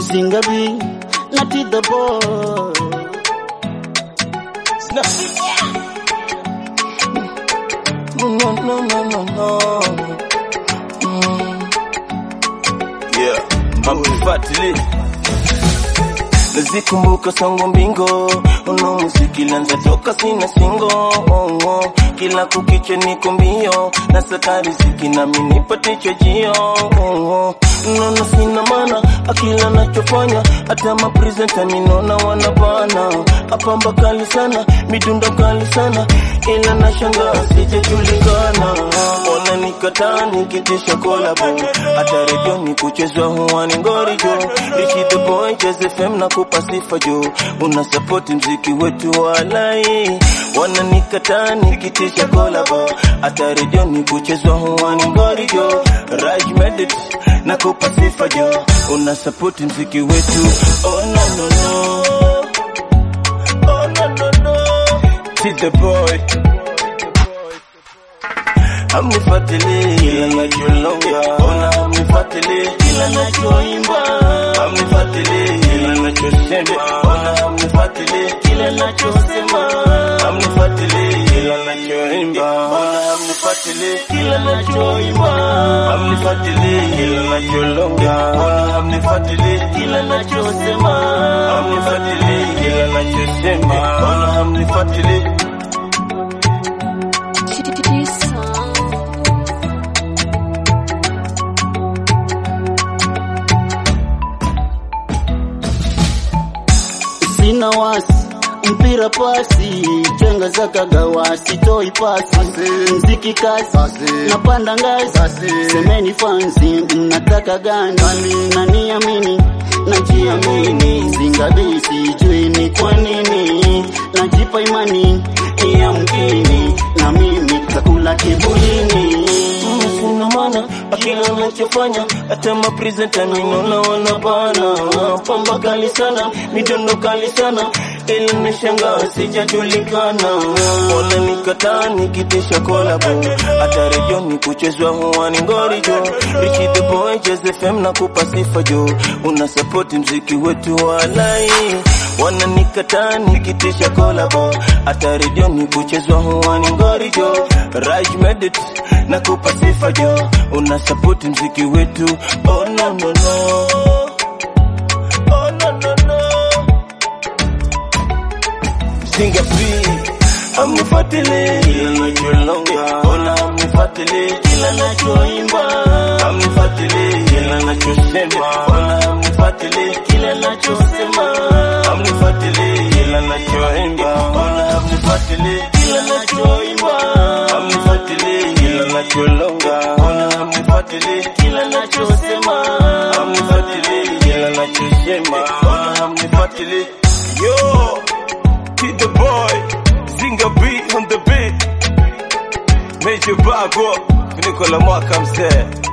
Zingabi na Tida Boy. No, no, no, no, no, no. Mm. Yeah, hamnifuatili nazikumbuka songo mbingo uno muziki lanza toka sina singo oh, oh. kila kukicha niko mbio na sakari ziki nami nipate jio oh, oh. nono sina mana akila nachofanya hata mapresenta minona wanabana apamba kali sana midundo kali sana ila nashangaa sijajulikana wananikataa nikitisha kolabo hata redioni kuchezwa huwani ngorijo ishi the boy Jazz FM na kupa sifa jo una support mziki wetu walai wananikataa nikitisha kolabo hata redioni kuchezwa huwani ngorijo Raj Medit na kupa sifa jo una support mziki wetu oh no no no oh no no no See the boy Hamnifuatili kila nacholonga, ona hamnifuatili kila nachoimba, hamnifuatili kila nachosema, ona hamnifuatili kila nachosema, hamnifuatili kila nachoimba, ona hamnifuatili kila nachoimba, hamnifuatili kila nacholonga, ona hamnifuatili kila nachosema, hamnifuatili kila nachosema, ona hamnifuatili Sina wasi mpira pasi chenga za kagawa sitoi pasi mziki kasi napanda ngazi semeni fansi mnataka gani naniamini najiamini zingabi sijui ni kwa nini najipa imani ya mkini na mimi kakula kibulini sina maana akila anachofanya hata mapresenta minona wanabana pamba kali sana mitondo kali sana ili nishangaa sijajulikana wananikataa nikitisha kolabo hata redioni kuchezwa huwani ngorijo Richi the boy Jazz FM na kupa sifa jo una support mziki wetu walai wananikataa nikitisha kolabo hata redioni kuchezwa huwani ngorijo Raj Medit na kupa sifa jo una support mziki wetu oh no no no oh no no no Singa free Hamnifuatili kila nacholonga, ona hamnifuatili kila nachoimba, hamnifuatili kila nachosema, ona hamnifuatili kila nachosema, hamnifuatili kila nachoimba, ona hamnifuatili kila nachoimba, hamnifuatili kila nacholonga, ona hamnifuatili kila nachosema, hamnifuatili kila nachosema, ona hamnifuatili yo Hit the boy, Zinga beat on the beat. Major Bago, Nikola Mwaka mzee.